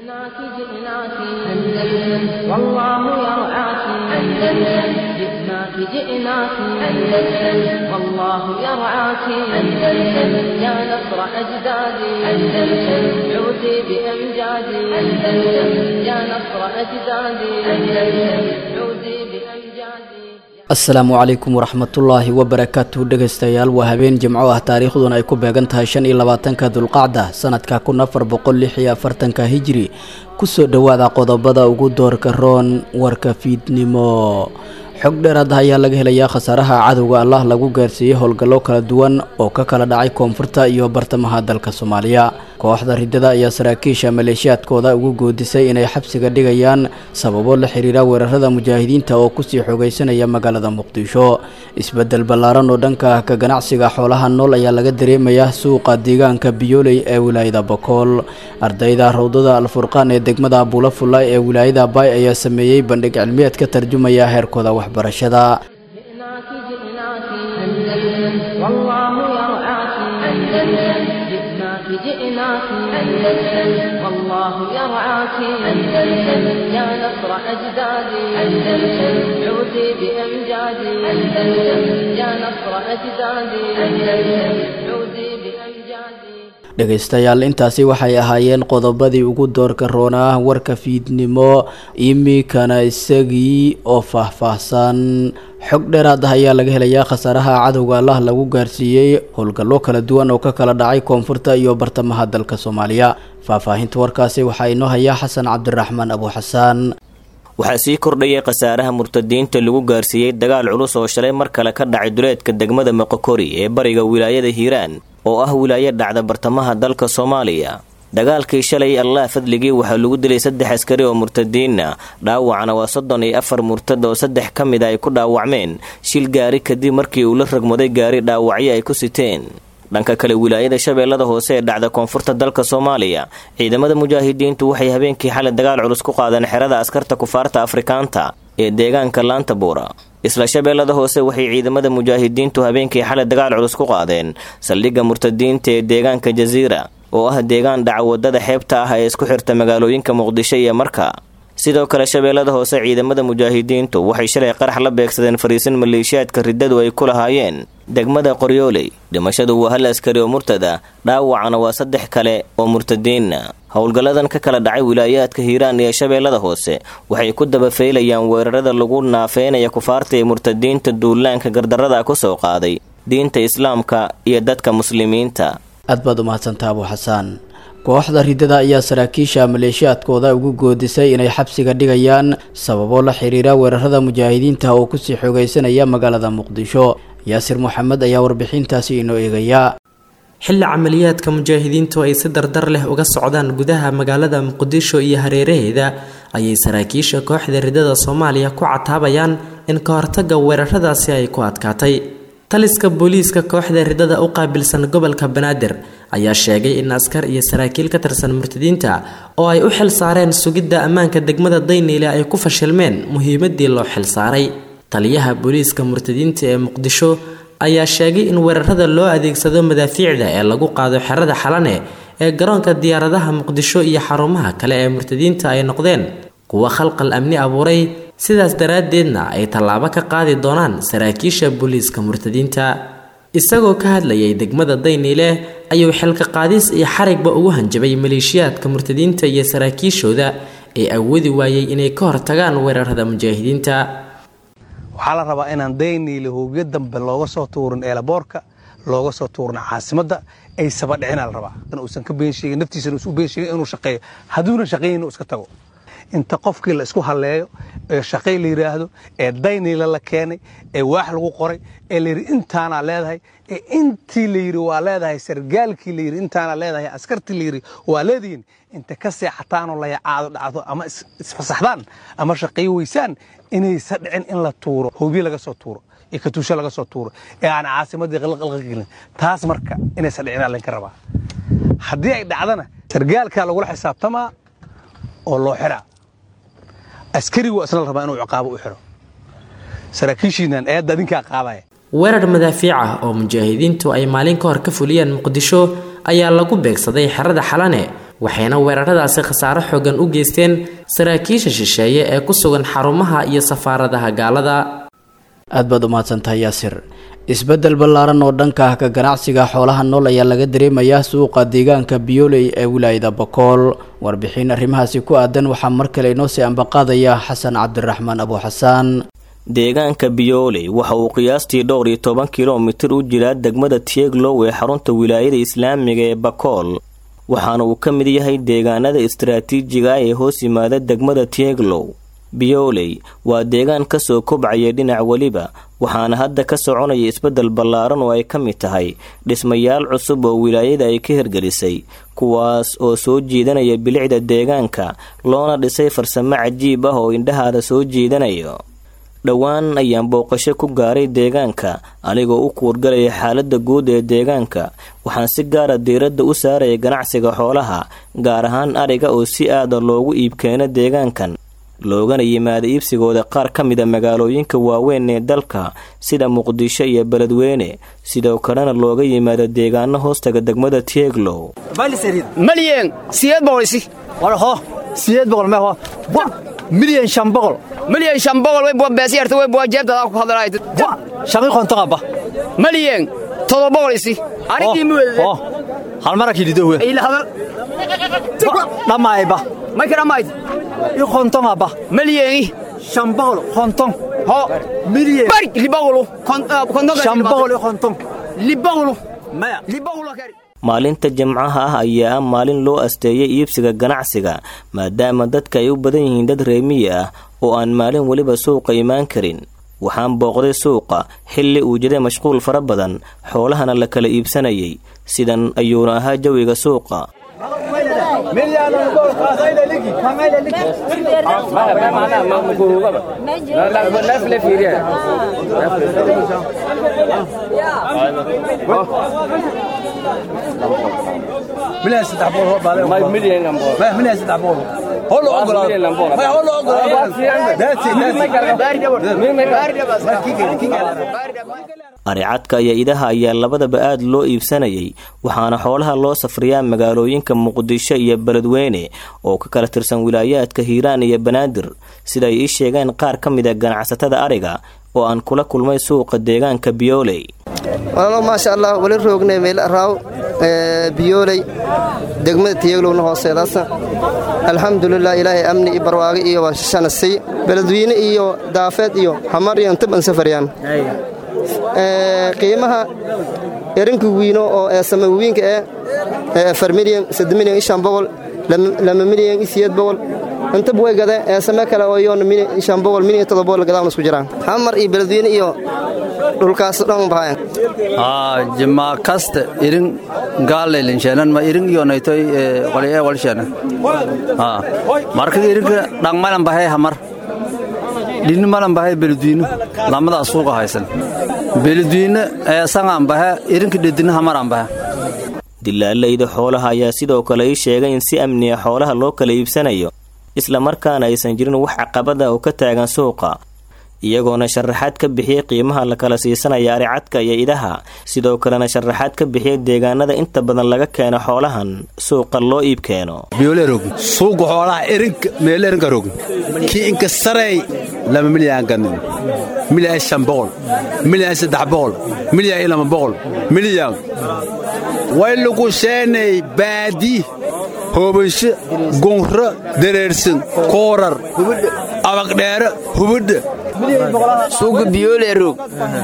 جئناك جئناك أندلس والله يرعاك أندلس جئناك جئناك أندلس والله يرعاك أندلس يا نصر أجدادي أندلس عودي بأمجادي أندلس يا نصر أجدادي أندلس عودي بأمجادي asalaamu calaykum waraxmatullaahi wabarakaatu dhegaystayaal waa habeen jimco ah taariikhduna ay ku beegan tahay shan iyo labaatanka dulqacda sanadka kun afar boqol lix iyo afartanka hijri kusoo dhowaada qodobada ugu doorka roon warka fiidnimo xog dheeraad ah ayaa laga helayaa khasaaraha cadowga allah lagu gaarsiiyey howlgallo kala duwan oo ka kala dhacay koonfurta iyo bartamaha dalka soomaaliya kooxda ridada ayaa saraakiisha maleeshiyaadkooda ugu goodisay inay xabsiga dhigayaan sababo la xiriira weerarada mujaahidiinta oo kusii xoogaysanaya magaalada muqdisho isbedel ballaaran oo dhanka ka ganacsiga xoolaha nool ayaa laga dareemayaa suuqa deegaanka biyooley ee wilaayada bokool ardayda rawdada alfurqaan ee degmada buulafulla ee wilaayada baay ayaa sameeyey bandhig cilmiyeed ka tarjumaya heerkooda waxbarashada جئناك جئناك أندلس والله يرعاك أندلس جئناك جئناك أندلس والله يرعاك أندلس يا نصر أجدادي أندلس عودي بأمجادي أندلس يا نصر أجدادي أندلس عودي بأمجادي dhegaystayaal intaasi waxay ahaayeen qodobadii ugu doorka roonaa warka fiidnimo iminkana isagii oo faahfaahsan xog dheeraad ah ayaa laga helayaa khasaaraha cadowga allah lagu gaarsiiyey howlgallo kala duwan oo ka kala dhacay koonfurta iyo bartamaha dalka soomaaliya faahfaahinta warkaasi waxaa inoo hayaa xasan cabdiraxmaan abu xasaan waxaa sii kordhayay khasaaraha murtadiinta lagu gaarsiiyey dagaal culus oo shalay mar kale ka dhacay duleedka degmada moqokori ee bariga wilaayada hiiraan oo ah wilaayo dhacda bartamaha dalka soomaaliya dagaalkii shalay allah fadligii waxaa lagu dilay saddex askari oo murtadiina dhaawacna waa soddon iyo afar murtad oo saddex ka mid a ay ku dhaawacmeen shil gaari kadib markii uu la ragmaday gaari dhaawacyo ay ku siteen dhanka kale wilaayada shabeellada hoose ee dhacda koonfurta dalka soomaaliya ciidamada mujaahidiintu waxay habeenkii xalay dagaal culus ku qaadeen xerada askarta kufaarta afrikaanta ee deegaanka laanta buura isla shabeellada hoose waxay ciidamada mujaahidiintu habeenkii xalay dagaal culus ku qaadeen saldhigga murtadiinta ee deegaanka jasiira oo ah deegaan dhaca wadada xeebta ah ee isku xirta magaalooyinka muqdisho iyo marka sidoo kale shabeellada hoose ciidamada mujaahidiintu waxay shalay qarax la beegsadeen fariisin maleeshiyaadka riddadu ay ku lahaayeen degmada qoryooley dhimashadu waa hal askari oo murtada dhaawacana waa saddex kale oo murtadiina howlgalladan ka kala dhacay wilaayaadka hiiraan iyo shabeellada hoose waxay ku dabafeylayaan weerarada lagu naafeynaya kufaarta ee murtadiinta duulaanka gardarrada ku soo qaaday diinta islaamka iyo dadka muslimiinta aad baad u mahadsantaa abu xasaan kooxda ridada ayaa saraakiisha maleeshiyaadkooda ugu goodisay inay xabsiga dhigayaan sababo la xiriira weerarada mujaahidiinta oo kusii xoogaysanaya magaalada muqdisho yaasir moxamed ayaa warbixintaasi inoo eegaya xilli camaliyaadka mujaahidiintu ay si dardar leh uga socdaan gudaha magaalada muqdisho iyo hareeraheeda ayay saraakiisha kooxda ridada soomaaliya ku cataabayaan in ka hortaga weeraradaasi ay ku adkaatay taliska booliiska kooxda ridada u qaabilsan gobolka banaadir ayaa sheegay in askar iyo saraakiil ka tirsan murtadiinta oo ay u xil saareen sugidda ammaanka degmada dayniile ay ku fashilmeen muhiimadii loo xil saaray taliyaha booliiska murtadiinta ee muqdisho ayaa sheegay in weerarada loo adeegsado madaafiicda ee lagu qaado xerada xalane ee garoonka diyaaradaha muqdisho iyo xarumaha kale ee murtadiinta ay noqdeen kuwa khalqal amni abuuray sidaas daraaddeedna ay tallaabo ka qaadi doonaan saraakiisha booliiska murtadiinta isagoo ka hadlayay degmada dayniile ayuu xilka qaadis iyo xarigba ugu hanjabay maleeshiyaadka murtadiinta iyo saraakiishooda ee awoodi waayey inay ka hortagaan weerarada mujaahidiinta waxaa la rabaa inaan dayniile hoobiyo dambe looga soo tuurin eelaboorka looga soo tuurin caasimadda ay sabadhicinaa la rabaa uusan ka beensheegin naftiisana usu beensheegin inuu shaqeeyo hadduuna shaqeeyin inuu iska tago inta qofkii la isku halleeyo ee shaqay la yidhaahdo ee dayniila la keenay ee waax lagu qoray ee layidhi intaanaa leedahay ee intii la yidhi waa leedahay sargaalkii la yidhi intaanaa leedahay askartii la yidhi waa leedihiin inta ka seexataanoo layacaado dhacdo ama isfasaxdaan ama shaqayo weysaan inaysa dhicin in la tuuro hoobiye laga soo tuuro iyo katuusho laga soo tuuro ee aan caasimaddii qalqalqagelin taas marka inaysa dhicin laynka rabaa haddii ay dhacdana sargaalkaa lagula xisaabtamaa oo loo xiraa askarigu waa isna la rabaa inuu ciqaabo u xiro saraakiishiinan eedda adinkaa qaadaya weerar madaafiic ah oo mujaahidiintu ay maalin ka hor ka fuliyeen muqdisho ayaa lagu beegsaday xerada xalane waxayna weeraradaasi khasaaro xoogan u geysteen saraakiisha shisheeye ee ku sugan xarumaha iyo safaaradaha gaalada aad baad u mahadsantahay yaasir isbeddel ballaaran oo dhanka ah ka ganacsiga xoolaha nool ayaa laga dareemayaa suuqa deegaanka biyooley ee wilaayada bakool warbixin arrimahaasi ku aadan waxaa mar kale inoo sii ambaqaadaya xasan cabdiraxmaan abu xasaan deegaanka biyooley waxa uu qiyaastii dhowr iyo toban kilomitir u jiraa degmada tieglow ee xarunta wilaayada islaamiga ee bakool waxaana uu ka mid yahay deegaanada istaraatiijiga ah ee hoos yimaada degmada tieglow biyooley waa deegaan kasoo kobcaya dhinac weliba waxaana hadda ka soconaya isbeddel ballaaran oo ay ka mid tahay dhismayaal cusub oo wilaayada ay ka hirgelisay kuwaas oo soo jiidanaya bilicda deegaanka loona dhisay farsamo cajiib ah oo indhahaada soo jiidanayo dhowaan ayaan booqasho ku gaaray deegaanka anigoo u kuurgalaya xaaladda guud ee deegaanka waxaan si gaara diiradda u saaraya ganacsiga xoolaha gaar ahaan ariga oo si aada loogu iibkeeno deegaankan loogana yimaada iibsigooda qaar ka mida magaalooyinka waaweyn ee dalka sida muqdisho iyo beledweyne sidoo kalena looga yimaado deegaano hoostaga degmada tieglow malyan sideed boqol isi warho sideed boqol meho milyan shan boqol malyan shan boqol way bua beesiyarta way bua jeebtada ku hadlaayt shaqi konton abba malyan todoba boqol isi arigii mu ho hal mara kilidowe ila hadal dhammaayba may ka dhammayd i konton abba malyani shan boqol konton ho milyan bari libaqulu konton shan boqol i konton libaqulu maya libaqulu kari maalinta jimcaha ah ayaa ah maalin loo asteeyay iibsiga ganacsiga maadaama dadka ay u badan yihiin dad reemiyi ah oo aan maalin weliba suuqa imaan karin waxaan booqday suuqa xilli uu jiray mashquul fara badan xoolahana la kala iibsanayay sidan ayuuna ahaa jawiga suuqa milyan saddex boqol milyan saddex boqol holo aricadka iyo idaha ayaa labadaba aad loo iibsanayay waxaana xoolaha loo safriyaa magaalooyinka muqdisho iyo beledweyne oo ka kala tirsan wilaayaadka hiiraan iyo banaadir sida ay ii sheegeen qaar ka mid a ganacsatada ariga oo aan kula kulmay suuqa deegaanka biyooley walaalo maasha allah wali roognay meel araaw biyooley degmada tiyaglowna hooseedaasa alxamdulilah ilaahay amni iyo barwaago iyo washanasiy beledweyne iyo daafeed iyo xamar iyo intaban safaryaan qiimaha erinka wiino oo ee samawiinka ee afar milyan sadde milyan ishan boqol lama milyan isiyeed boqol intaba way gadeen ee same kale oo yoona shan boqol milyan todoba boqol gadaawna isku jiraan xamar iyo beledweyne iyo dhulkaas dhan bahayan jima kaste irin gaalailinshenan ma irin yonaytoy walie walshena markaga irinka dhangmalan bahay hamar dhinni malan bahay beledwiino lamadaa suuqa haysan beledwiine eesangaan bahe irinka dhedina hamaran bahe dilaalayda xoolaha ayaa sidoo kale ii sheegay in si amniya xoolaha loo kala iibsanayo islamarkaana aysan jirin wax caqabada oo ka taagan suuqa iyagoona sharaxaad ka bixiyey qiimaha la kala siisanaya aricadka iyo idaha sidoo kalena sharaxaad ka bixiyey deegaanada inta badan laga keeno xoolahan suuqa loo iib keeno biyoolerog suuqa xoolaha erinka meelerinka rog kii inka sarey lama milyan ganin milyan shan boqol milyan saddex boqol milyan iyo lama boqol milyan way lagu sheenay baadi hoobaysho gunro dareersan koorar abagdheere hubadha suuqa biyoole roog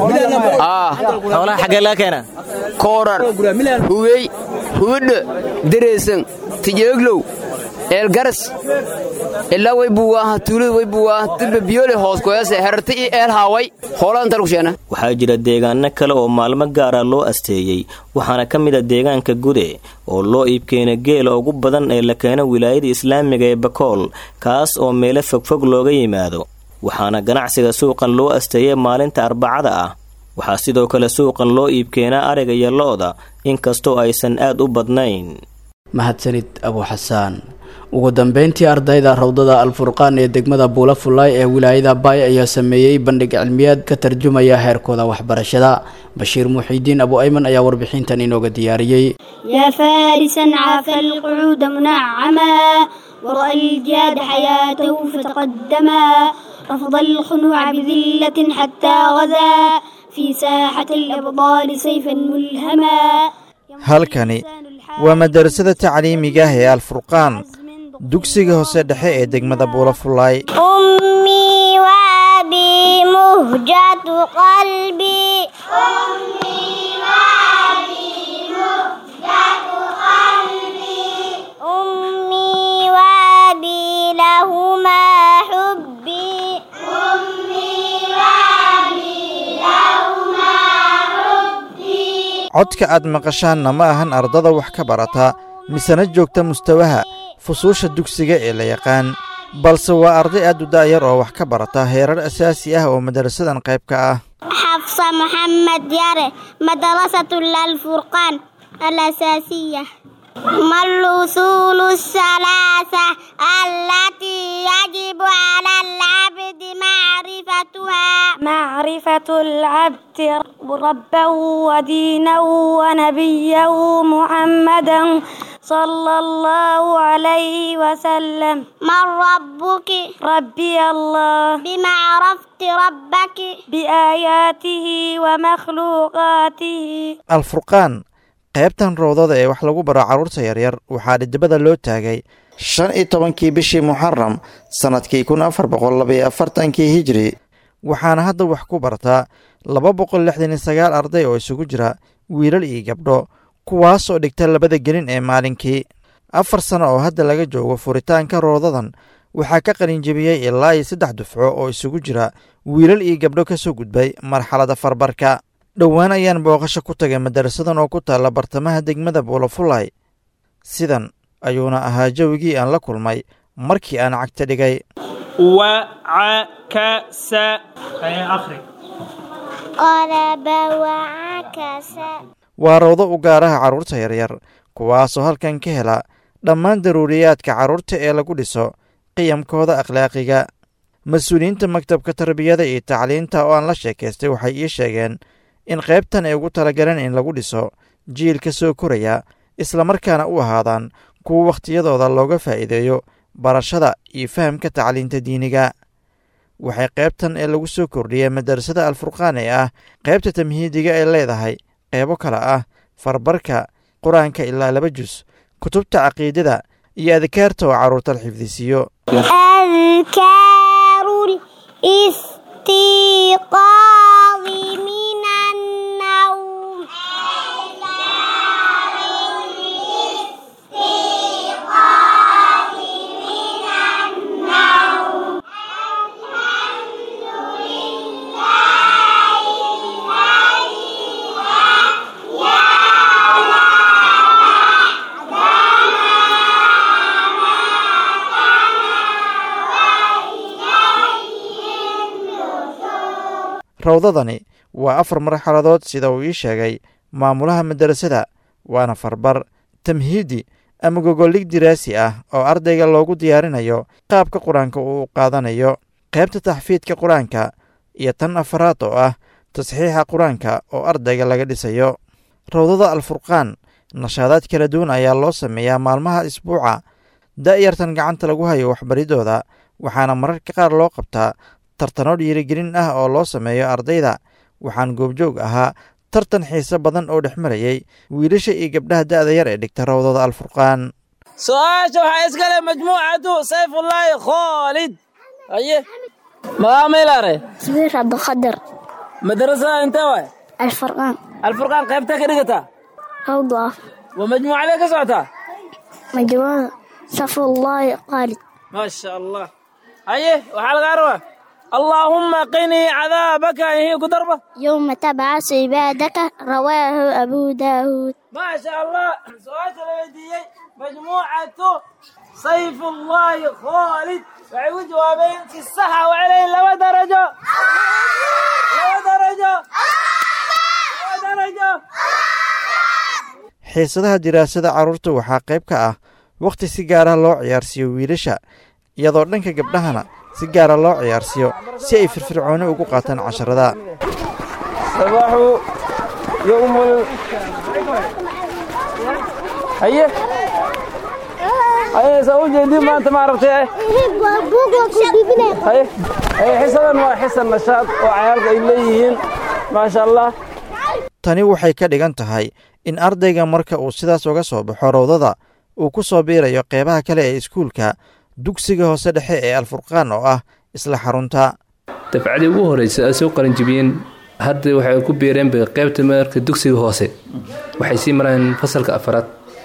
xoolaha xaggee laga keena koorar hubey hubadha dareesan tijeeglow eelgaras ilaa way buwaaha tuulada way buwaaha dibba biyoole hoos koyase herarta iyo eel haaway hoolada inta lagu sheena waxaa jira deegaano kale oo maalmo gaara loo asteeyey waxaana ka mid a deegaanka gude oo loo iibkeena geela ugu badan ee la keeno wilaayada islaamiga ee bakool kaas oo meelo fogfog looga yimaado waxaana ganacsiga suuqan loo asteeyay maalinta arbacada ah waxaa sidoo kale suuqan loo iibkeenaa ariga iyo lo-da inkastoo aysan aad u badnayn mahadsanid abu xasaan ugu dambeyntii ardayda rawdada alfurqaan ee degmada buula fullaay ee wilaayada baay ayaa sameeyey bandhig cilmiyeed ka tarjumaya heerkooda waxbarashada bashiir muxiidiin abu ayman ayaa warbixintan inooga diyaariyey يا فارسا عاف القعود منعما ورأى الجاد حياته فتقدما رفض الخنوع بذلة حتى غزا في ساحة الأبطال سيفا ملهما halkani waa madarasada tacliimiga ah ee alfurqaan dugsiga hoose dhexe ee degmada buulafullaay أمي وأبي مهجة قلبي أمي وأبي مهجة قلبي أمي وأبي لهما حبي أمي وأبي لهما حبي codka aad maqashaanna ma ahan ardada wax ka barata misena joogta mustawaha fusuusha dugsiga ee la yaqaan balse waa arday aad u da'yar oo wax ka barata heerar asaasi ah oo madarasadan qayb ka ah حفصة محمد ياري مدرسة الفرقان الأساسية ما الأصول الثلاثة التي يجب على العبد معرفتها معرفة العبد ربه ودينه ونبيه محمدا صلى الله عليه وسلم من ربك ربي الله بما عرفت ربك بآياته ومخلوقاته alfurqaan qaybtan roodada ee wax lagu baro carruurta yaryar waxaa dhidibada loo taagay shan iyo tobankii bishii muxaram sannadkii kun afar boqol labaiyo afartankii hijri waxaana hadda wax ku bartaa laba boqol lixdan iyo sagaal arday oo isugu jira wiilal iyo gabdho kuwaasoo dhigta labada gelin ee maalinkii afar sano oo hadda laga joogo furitaanka roodadan waxaa ka qalinjebiyey ilaa iyo saddex dufco oo isugu jira wiilal iyo gabdho ka soo gudbay marxalada farbarka dhowaan ayaan booqasho ku tagay madarasadan oo ku taalla bartamaha degmada buulafulay sidan ayuuna ahaa jawigii aan la kulmay markii aan cagta dhigay وعكس أخرج قلب وعكس waa rawdo u gaaraha carruurta yaryar kuwaasoo halkan ka hela dhammaan daruuriyaadka carruurta ee lagu dhiso qiyamkooda akhlaaqiga mas-uuliyiinta maktabka tarbiyada iyo tacliinta oo aan la sheekaystay waxay ii sheegeen in qaybtan ay ugu talagaleen in lagu dhiso jiilka soo koraya islamarkaana u ahaadaan kuwa wakhtiyadooda looga faa'iideeyo barashada iyo fahamka tacliinta diiniga waxay qaybtan ee lagu soo kordhiyey madarasada alfurqaan ee ah qaybta tamhiidiga ay leedahay qeybo kale ah farbarka qur-aanka ilaa laba jus kutubta caqiidada iyo adkaarta oo carruurta la xifdisiiyo أذكار الاستيقاظ من النوم rawdadani waa afar marxaladood sida uu ii sheegay maamulaha madarasada waana farbar tamhiidi ama gogoldhig diraasi ah oo ardayga loogu diyaarinayo qaabka qur-aanka uu qaadanayo qaybta taxfiidka qur-aanka iyo tan afaraad oo ah tasxiixa qur-aanka oo ardayga laga dhisayo rawdada alfurqaan nashaadaad kala duwan ayaa loo sameeyaa maalmaha isbuuca da'yartan gacanta lagu hayo waxbaridooda waxaana mararka qaar loo qabtaa tartano dhiirigelin ah oo loo sameeyo ardayda waxaan goobjoog ahaa tartan xiise badan oo dhex marayay wiilasha iyo gabdhaha da'da yar ee dhigta rawdada alfurqaan su-aasha waxaa iskale majmuucatu sayfullaahi khoolid aye magaamaylare سمير عبد القادر madarasada intee waay الفرقان alfurqaan qaybta ka dhigataa روضة waa majmuucadee ka socotaa مجموعة صفو الله خالد maasha allah haye waxaa lagaa rabaa allaahumma qinii cadaabaka ihii ku darba يوم تبعث عبادك رواه أبو داود maasha allah su-aasha la weydiiyey majmuucatu sayfullaahi khoolid waxay u jawaabeen si saxa waxay leeyihin laba darajo laba darajo laba darajo xiisadaha diraasada carruurta waxaa qayb ka ah wakhti si gaara loo ciyaarsiiyo wiilasha iyadoo dhanka gabdhahana si gaara loo ciyaarsiiyo si ay firfircooni ugu qaataan casharada صباحو يوم ال... هيه هيه سأوجه دي ما أنت ما عرفت إيه هيه هيه حسنا وحسن نشاط وعيالك إليهين ما شاء الله tani waxay ka dhigan tahay in ardayga marka uu sidaas uga soo baxo rawdada uu ku soo biirayo qeybaha kale ee iskuulka dugsiga hoose dhexe ee alfurqaan oo ah isla xarunta dafcadii ugu horeysa ay soo qalinjibiyeen hadda waxay ku biireen bay qaybta marka dugsiga hoose waxay sii marayeen fasalka afaraad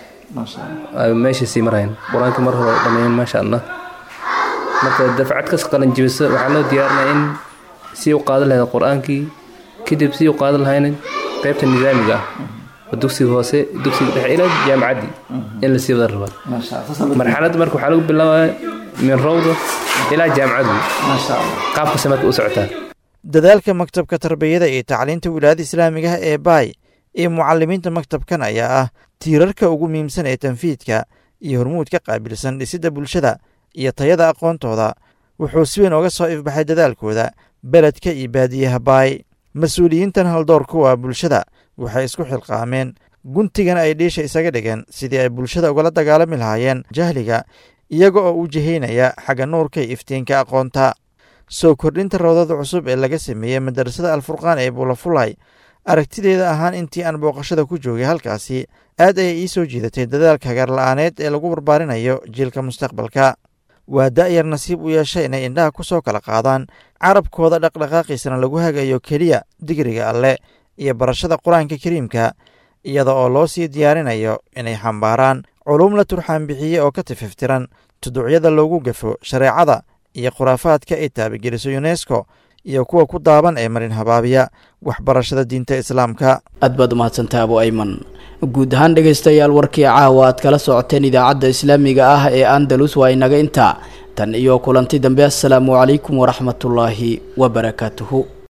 meeshay sii marayeen qur-aanka mar hore dhammeeyeen maasha allah marka dafcad kas qalinjibisa waxaa loo diyaarinaya in sii u qaadan lahayd qur-aankii kadib sii u qaadan lahayn qaybta nidaamiga ah oo dugsiga hoose dugsiga dhexe ilaa jaamacaddii in la sii wada rabaa marxaladda marka waxaa lagu bilaabaya min rawda ilaa jaamacaddu qaabkase marka u socotaa dadaalka maktabka tarbiyada iyo tacliinta wilaayada islaamiga ah ee baay iyo mucalimiinta maktabkan ayaa ah tiirarka ugu muhiimsan ee tanfiidka iyo hormuud ka qaabilsan dhisidda bulshada iyo tayada aqoontooda wuxuu si weyn oga soo ifbaxay dadaalkooda beledka iyo baadiyaha baay mas-uuliyiintan haldoor kuwa bulshada waxay isku xilqaameen guntigan ay dhiisha isaga dhigeen sidii ay bulshada ugala dagaalami lahaayeen jahliga iyaga oo u jihaynaya xagga nuurka iyo iftiinka aqoonta soo kordhinta rawdada cusub ee laga sameeyey madarasada alfurqaan ee buulafulay aragtideeda ahaan intii aan booqashada ku joogay halkaasi aad ayay ii soo jiidatay dadaalka hagaarla-aaneed ee lagu barbaarinayo jiilka mustaqbalka waa da'yar nasiib u yeeshay inay indhaha ku soo kala qaadaan carabkooda dhaqdhaqaaqiisana lagu hagayo keliya digriga alleh iyo barashada qur-aanka kariimka iyada oo loo sii diyaarinayo inay xambaaraan culuum la turxaan bixiye oo ka tififtiran tuduucyada loogu gafo shareecada iyo khuraafaadka ay taabageliso yunesko iyo kuwa ku daaban ee marin habaabiya waxbarashada diinta islaamka aad baad umahadsantaha abu ayman guud ahaan dhegaystayaal warkii caawa aad kala socoteen idaacadda islaamiga ah ee andalus waa inaga intaa tan iyo kulanti dambe assalaamu calaykum waraxmatullaahi wabarakaatuhu